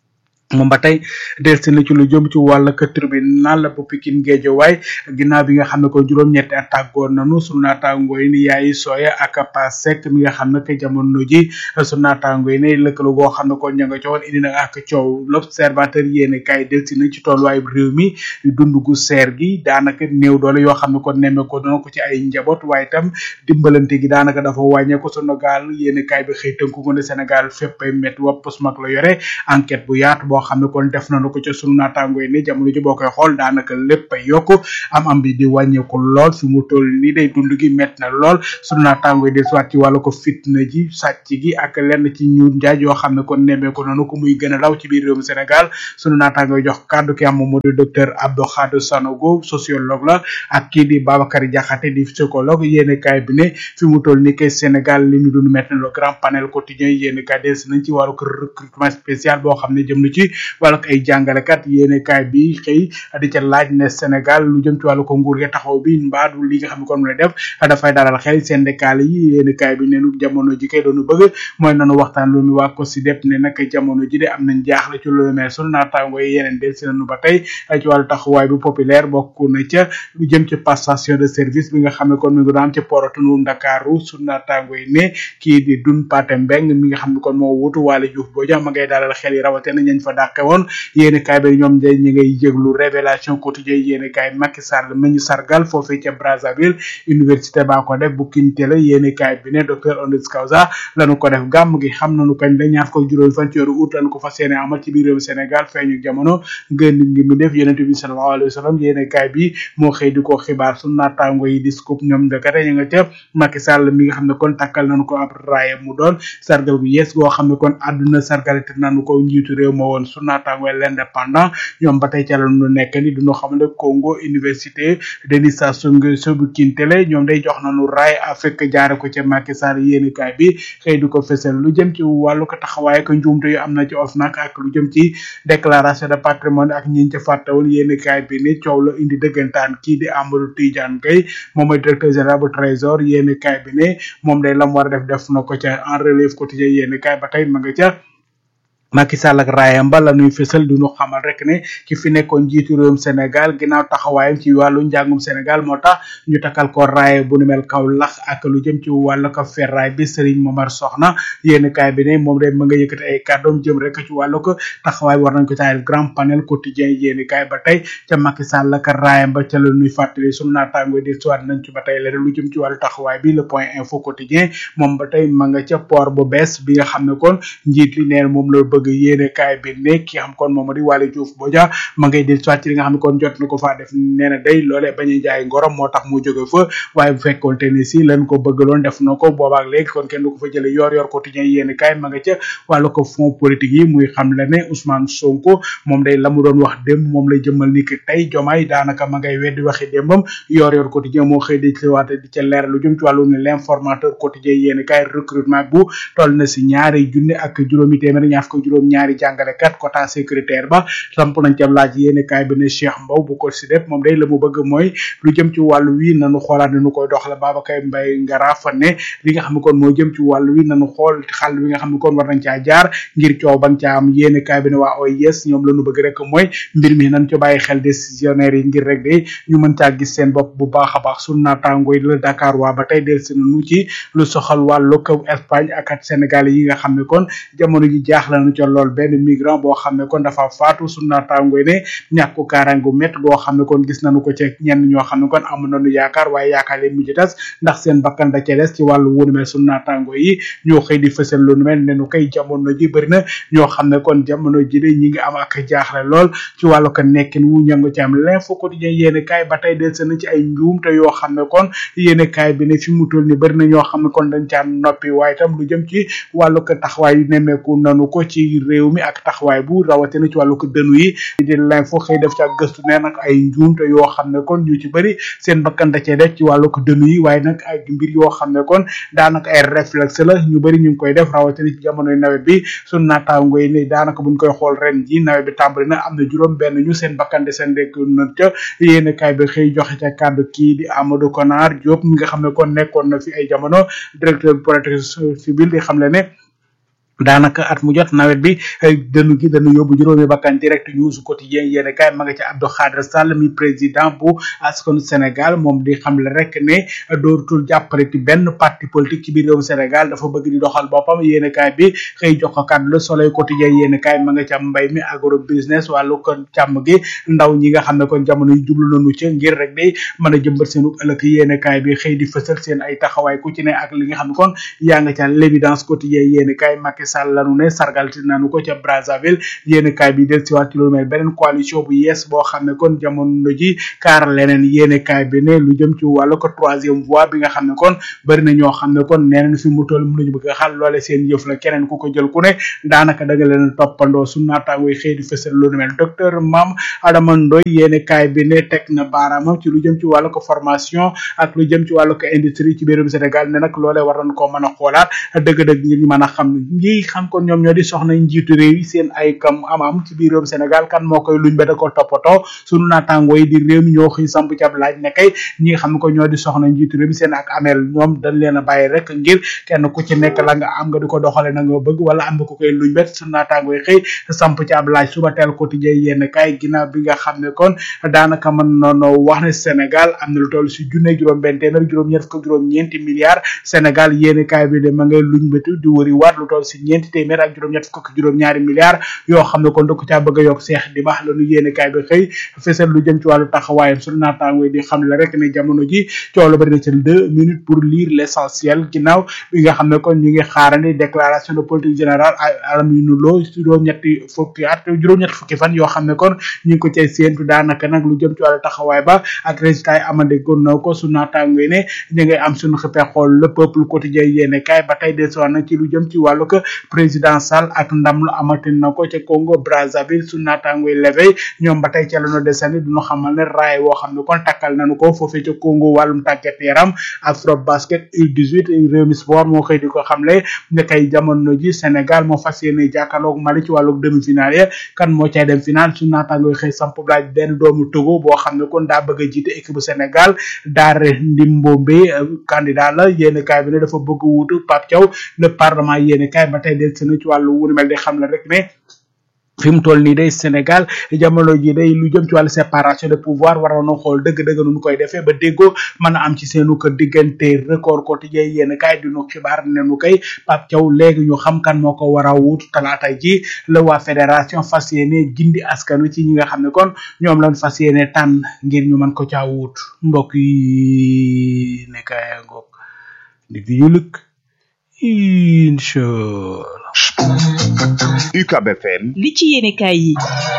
Speaker 4: moom ba tey delsi na ci lu jëm ci wàll ka tribunal bu Pikine Guédiawaye ginnaaw bi nga xam ne ko juróom-ñetti at tàggoon nanu sunu naataango yi ni yaayi sooya ak pasek mi nga xam ne que jamono ji sunu naataango yi ne lëkkaloo goo xam ne ko ña nga cowoon indi na ak coow l'observateur yéene kay delsi na ci tolluwaay réew mi dund gu seer gi daanaka néew doole yoo xam ne ko nemme ko doona ko ci ay njaboot waaye itam dimbalante gi daanaka dafa wàññeeku sunu gaal yéene kay bi xëy tënku ko ne Sénégal fépp ay métti wopp mag la yore enquête bu yaatu boo xam ne kon def nañu ko ca sunu naataango yi ne jamono ji boo koy xool daanaka lépp ay yokku am am bi di wàññeeku lool fi mu toll nii day dund gi métti na lool sunu naataango yi di soit ci wàllu ko fitna ji sàcc gi ak lenn ci ñuur njaaj yoo xam ne kon nemmeeku nañu ko muy gën a law ci biir réewum Sénégal sunu naataango yi jox kàddu ki am moom moo di docteur Abdou Khadre Sanogo sociologue la ak kii di Babacar Diakhaté di psychologue yéene kaay bi ne fi mu toll nii kay Sénégal li ñu dund métti na le grand panel quotidien yéene kaay des nañ ci wàllu ko recrutement spécial boo xam ne jëm na ci wala ay jàngalekat yéene kaay bi xëy di ca laaj ne Sénégal lu jëm ci wàllu ko nguur gi taxaw bi mbaadu li nga xam ne kon mu lay def dafay dalal xel syndical yi yéene kaay bi neenu jamono ji kay doonu bëgg mooy nanu waxtaan lu mi waa ko si dep ne nag jamono ji de am nañ jaaxle ci loolu mais sunu naataango yi yeneen del si nañu ba tey ci wàllu taxawaay bi populaire bokk na ca lu jëm ci passation de service bi nga xam ne kon mi ngi doon am ci porotunu Ndakaaru sunu naataango yi ne kii di dun pate mbeng mi nga xam ne kon moo wutu Waly Diouf boo ma ngay dalal xel yi rawatina ñañ fa dàqe woon yéeni kaay bi ñoom day ñi ngay jéglu révélation quotidien yéeni kaay Macky Sall ma ñu sargal foofee ca Brazzaville université baa ko def bu kintele yéeni kaay bi ne docteur honoris causa lañu ko def gàmm gi xam nañu kañ la ñaar ko juróom fan ci weeru août lañu ko fas yéene amal ci biir réew Sénégal feeñu jamono ngën ngi mu def yonente bi sallallahu alayhi wa sallam yéeni kaay bi moo xëy di ko xibaar su naataango yi di scoop ñoom dakate ñu nga ca Macky Sall mi nga xam ne kon takkal nañu ko ab raaye mu doon sargal gu yees goo xam ne kon àdduna sargalite nañu ko njiitu réew ma woon su naataango l'indépendant ñoom ba tey ca la ñu nekk ni duñu xamale Congo université Denis Sassou Nguesso bu Kintele ñoom day jox nañu raay Afrique jaare ko ca Macky Sall yéeni kaay bi xëy du ko fesal lu jëm ci wàllu ko taxawaay ko njuumte yu am na ci OFNAC ak lu jëm ci déclaration de patrimoine ak ñiñ ca fàtte woon yéeni kaay bi ni coow la indi dëggantaan kii di Amadou Tidiane Gueye moom mooy directeur général bu trésor yéeni kaay bi ne moom day lam war a def def na ko ca en relève quotidien yéeni kaay ba tey ma nga ca Macky Sall ak raayam ba la nuy fësal du ñu xamal rek ne ki fi nekkoon jiitu réewum Sénégal ginnaaw taxawaayam ci wàllu njàngum Sénégal moo tax ñu takkal ko raaya bu nu mel kaw lax ak lu jëm ci wàllu ko ferraay bi Serigne Momar Soxna yéen kaay bi ne moom de ma nga yëkkati ay kàddoom jëm rek ci wàllu ko taxawaay war nañ ko caayal grand panel quotidien yéen kaay ba tey ca Macky Sall ak raayam ba ca la nuy fàttali sunu naataango di suwaat nañ ci ba tey leneen lu jëm ci wàllu taxawaay bi le point info quotidien moom ba tey ma nga ca port bu bees bi nga xam ne kon njiit li neen moom la bëgg yéene kaay bi ne ki xam kon moom di Waly Diouf Bodian ma ngay del soit ci li nga xam ne kon jot na ko faa def nee na day loole bañuy jaay ngorom moo tax mu jóge fa waaye bu fekkoon te ni si lan ko bëggaloon def na ko boobaak léegi kon kenn du ko fa jële yor yor quotidien yéene kaay ma nga ca wàllu ko fond politique yi muy xam la ne Ousmane Sonko moom day la mu doon wax démb moom lay jëmmal ni ki tey jomaay daanaka ma ngay weddi waxi démbam yor yor quotidien moo xëy di ci waate di ca leer lu jëm ci wàllu ne l'informateur quotidien yéene kaay recrutement bu toll na si ñaari junne ak juróomi téeméer ñaar ko juróom-ñaari jàngalekat quota sécuritaire ba samp nañ ci ab laaj yéene kaay bi ne Cheikh Mbow bu ko si def moom day la mu bëgg mooy lu jëm ci wàllu wi nanu xoolaat nu koy doxale Babacar Mbaye Ngarafa ne li nga xam ne kon moo jëm ci wàllu wi nanu xool xàll wi nga xam ne kon war nañ caa jaar ngir coow ban caa am yéene kaay bi ne waa OIS ñoom la ñu bëgg rek mooy mbir mi nañ ci bàyyi xel décisionnaire yi ngir rek de ñu mën caa gis seen bopp bu baax a baax sunu naataango yi la Dakar waa ba tey del si nañu ci lu soxal wàllu kaw Espagne ak at Sénégal yi nga xam ne kon jamono ji jaaxle nañu ca lool benn migrant boo xam ne kon dafa faatu sunu naataango yi ne ñàkku kaaraangu mett goo xam ne kon gis nañu ko ci ñenn ñoo xam ne kon amu nañu yaakaar waaye yaakaar leen mujj tas ndax seen bakkan da ca des ci wàllu wunu mel sunu naataango yi ñoo xëy di fësal lu nu mel ne nu koy jamono ji bëri na ñoo xam ne kon jamono ji de ñi ngi am ak jaaxle lool ci wàllu ko nekkin wu ñangu ci am l'info quotidien yéene kaay ba tey del na ci ay njuum te yoo xam ne kon yéene kaay bi ne fi mu toll ni bëri na ñoo xam ne kon dañ caa noppi waaye itam lu jëm ci wàllu ko taxawaay yu nemmeeku nanu ko ci réew mi ak taxawaay bu rawatina ci wàllu ko dënu yi di l'info xëy def ci ak gëstu ne nag ay njuum te yoo xam ne kon ñu ci bëri seen bakkan da cee def ci wàllu ko dënu yi waaye nag ay mbir yoo xam ne kon daanaka ay réflexe la ñu bëri ñu ngi koy def rawatina ci jamonoy nawet bi sunu naataango yi ne daanaka buñ koy xool ren ji nawet bi tàmbali na am na juróom benn ñu seen bakkan de seen rek na ca yéen kaay bi xëy joxe ca kàddu kii di Amadou Konar Diop mi nga xam ne kon nekkoon na fi ay jamono directeur protection civile di xam le ne daanaka at mu jot nawet bi dënu gi dañu yóbbu juróomi bakkan direct news quotidien yéene kaay ma nga ci Abdou Khadre Sall mi président bu askanu Sénégal moom di xamle rek ne dootul jàppale ci benn parti politique ci biir réewum Sénégal dafa bëgg di doxal boppam yéene kaay bi xëy jox ko kàddu Le Soleil quotidien yéene kaay ma nga ci am mbay mi agro business wàllu kon càmm gi ndaw ñi nga xam ne kon jamono yi jublu nañu ci ngir rek day mën a jëmbat seenu ëllëg yéene kaay bi xëy di fësal seen ay taxawaay ku ci ne ak li nga xam ne kon yaa nga ca l'évidence quotidien yéene kaay Macky Sall lanu ne sargal ti nanu ko ca Brazzaville yéene kaay bi del si waat ci lu mel beneen coalition bu yees boo xam ne kon jamono ji kaar leneen yéene kaay bi ne lu jëm ci wàllu ko troisième voie bi nga xam ne kon bëri na ñoo xam ne kon nee nañ fi mu toll mu nañu bëgg a xal loole seen yëf la keneen ku ko jël ku ne daanaka da nga leen toppandoo su naataangoy xëy di fësal lu mel docteur Mame Adama Ndoy yéene kaay bi ne teg na baaraamam ci lu jëm ci wàllu ko formation ak lu jëm ci wàllu ko industrie ci biirum Sénégal ne nag loolee war nañ koo mën a xoolaat dëgg-dëgg ngir ñu mën a xam ñi xam kon ñoom ñoo di soxna njiitu réew yi seen ay kam am am ci biir réewum Sénégal kan moo koy luñ ba da ko toppatoo sunu naataangoo yi di réew mi ñoo xëy samp ci ab laaj ne kay ñi nga xam ne ko ñoo di soxna njiitu réew mi seen ak ameel ñoom dañ leen a bàyyi rek ngir kenn ku ci nekk la nga am nga di ko doxale na nga bëgg wala am nga ko koy luñ bet sunu naataangoo yi xëy samp ci ab laaj suba teel quotidien yenn kay ginnaaw bi nga xam ne kon daanaka mën noonu wax ne Sénégal am na lu toll si junne juróom benn téeméer juróom ñeent fukk juróom ñeenti milliards Sénégal yéen kaay bi de ma ngay luñ bëtu di wëri waat lu toll si ñeenti téeméer ak juróom ñett fukk juróom ñaari milliards yoo xam ne kon da ko caa bëgg a yokk seex di baax la nu yéene kaay bi xëy fesal lu jëm ci wàllu taxawaayam sunu naataango di xam le rek ne jamono ji coow la bari na ci deux minutes pour lire l'essentiel ginnaaw bi nga xam ne kon ñu ngi xaarandi déclaration de politique générale Aminu Lo juróom ñetti fukki at juróom ñetti fukki fan yoo xam ne kon ñu ngi ko cay séentu daanaka nag lu jëm ci wàllu taxawaay ba ak résultat yi amande gon na ko sunu naataango yi ne ñu ngay am suñu xippee xool le peuple quotidien yéene kaay ba tey desuwaat na ci lu jëm ci wàllu ko président Sall ak ndam lu amati na ko ca Congo Brazzaville su naataangoy levey ñoom ba tey ca la ñu desandi duñu xamal ne raay woo xam ne kon takkal nañu ko foofee ca Congo wàllum tàggat yaram afro basket U18 réew mi sport moo xëy di ko xamle ne kay jamono ji Sénégal moo fas yéene jàkkaarloog Mali ci wàllu demi-finale ya kan moo cay dem final su naataangoy xëy samp laaj benn doomu Togo boo xam ne kon daa bëgg a jiite équipe bu Sénégal Daare Ndimbombe candidat la yéene kaay bi ne dafa bëgg wuutu Pape Thiaw le parlement yéene kaay ba tey del sena ci wàllu wunu mel di xam la rek ne fi mu toll nii day Sénégal jamono ji day lu jëm ci wàllu séparation de pouvoir war na xool dëgg-dëgg nu koy defee ba déggoo mën a am ci seenu ko diggante record quotidien yéen kaay di nu xibaar ne nu koy Pape Thiaw léegi ñu xam kan moo ko war a wut talaata ji la waa fédération fas yéene gindi askan wi ci ñi nga xam ne kon ñoom lañ fas yéene tànn ngir ñu mën ko caa wut mbokk yi ne kaay ngoog di fi yëlëk inchallah
Speaker 5: UCAB FM
Speaker 2: li ci yéene kaay yi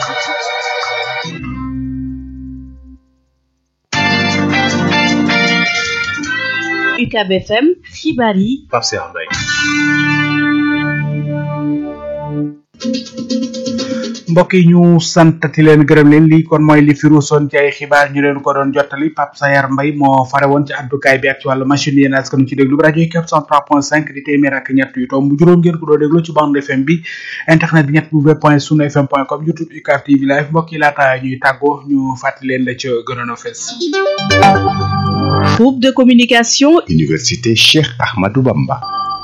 Speaker 2: UCAB FM xibaar yi
Speaker 14: Pape Cheikh Mbaye
Speaker 4: mbokk yi ñu santati leen gërëm leen lii kon mooy li fi ruusoon ci ay xibaar ñu leen ko doon jottali Pape Sayar Mbay moo fare woon ci addukaay bi ak ci wàllu machine yéen askan ci déglu bi rajo yi 403.5 di téeméer ak ñett yu tomb juróom ngeen ko doo déglu ci bande FM bi internet bi ñett w point sunu fm point com youtube UCAB TV live mbokk yi laata ñuy tàggoo ñu fàttali leen la ca gënoon a fees
Speaker 2: groupe de communication
Speaker 5: Université Cheikh Ahmadou Bamba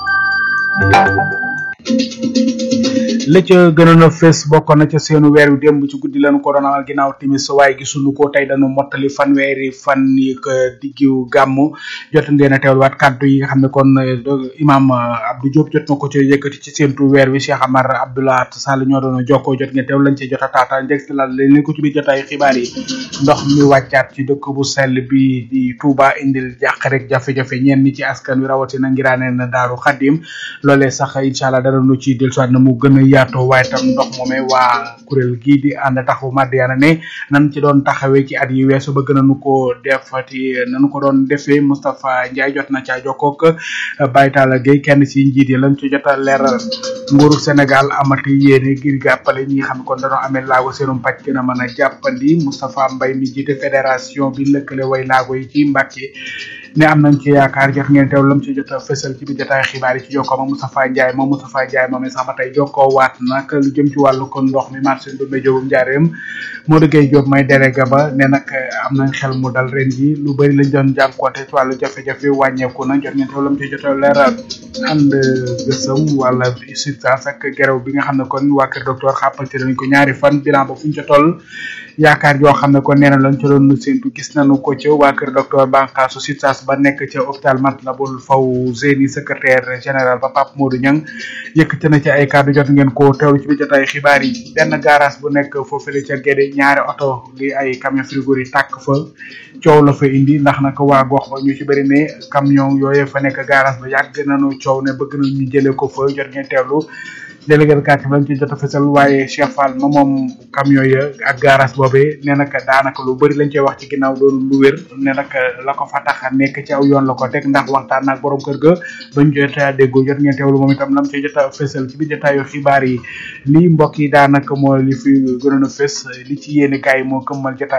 Speaker 4: la ca gënoon a fees bokkoon na ca seenu weer wi démb ci guddi lañu ko doon amal ginnaaw timis waaye gisuñu ko tey dañu mottali fanweeri fan yi ko diggiw gàmm jot ngeen a teewluwaat kàddu yi nga xam ne kon imam Abdou Diop jot na ko ci yëkkati ci seentu weer wi Cheikh Amar Abdoulaye Sall ñoo doon jokkoo jot ngeen teew lañ ci jot a taata njëg si laal leen ko ci biir jotaayu xibaar yi ndox mi wàccaat ci dëkk bu sell bi di Touba indil jàq rek jafe-jafe ñenn ñi ci askan wi rawatina ngiraane na Daaru Xadim loolee sax incha allah dara nu ci dellusiwaat na mu gën a yaatoo waaye tam ndox moomee waa kuréel gii di ànd taxawu Madiyana ne nan ci doon taxawee ci at yi weesu bëgg nañu ko defati nanu ko doon defee Moustapha Ndiaye jot na caa jokkoog Baye Talla Gueye kenn si njiit yi lañ ci jot a leeral nguuru Sénégal amati yéene ngir jàppale ñi nga xam ne kon dañoo amee laago seenum pàcc gën a mën a jàppandi Moustapha Mbaye mi jiite fédération bi lëkkale way laago yi ci Mbàkke ne am nañ ci yaakaar jot ngeen teew lam ci jot a fësal ci biir jotaay xibaar yi ci jokkoo ak Moustapha Ndiaye moom Moustapha Ndiaye moom sax ba tey jokkoo waat nag lu jëm ci wàllu kon ndox mi marché Ndoumbé Diop njaareem moo dëggee Diop may délégué ba ne nag am nañ xel mu dal ren ji lu bëri lañ doon jànkuwante ci wàllu jafe-jafe wàññeeku na jot ngeen teew lam ci jot a leeral ànd gësëm wala substance ak gerew bi nga xam ne kon waa kër docteur xàppante nañ ko ñaari fan bilan ba fu ñu ca toll yaakaar yoo xam ne kon nee na lañ ca doon séntu gis nañu ko ca waa kër docteur Bankaasu substance ba nekk ca hôpital Matlaboul Fawzeyni secrétaire général ba Pape Modou Niang yëkkati na ci ay kàddu jot ngeen ko teewlu ci biir jotaay xibaar yi benn garage bu nekk foofule ca Guédé ñaari oto li ay camion frigo yi tàkk fa coow la fa indi ndax nag waa gox ba ñu ci bëri ne camion yooyee fa nekk garage ba yàgg nañu coow ne bëgg nañu ñu jëlee ko fa jot ngeen teewlu délégué de quartier lañ ci jot a fësal waaye Cheikh Fall ma moom camion ya ak garage boobee ne nag daanaka lu bëri lañ cey wax ci ginnaaw doon lu wér ne nag la ko fa tax a nekk ci aw yoon la ko teg ndax waxtaan naag borom kër ga bañ jot a déggoo jot ngeen teewlu moom itam lam ci jot a fësal ci biir jotaayu xibaar yi lii mbokk yi daanaka moo li fi gënoon a fës li ci yéene kaay moo këmmal jotaay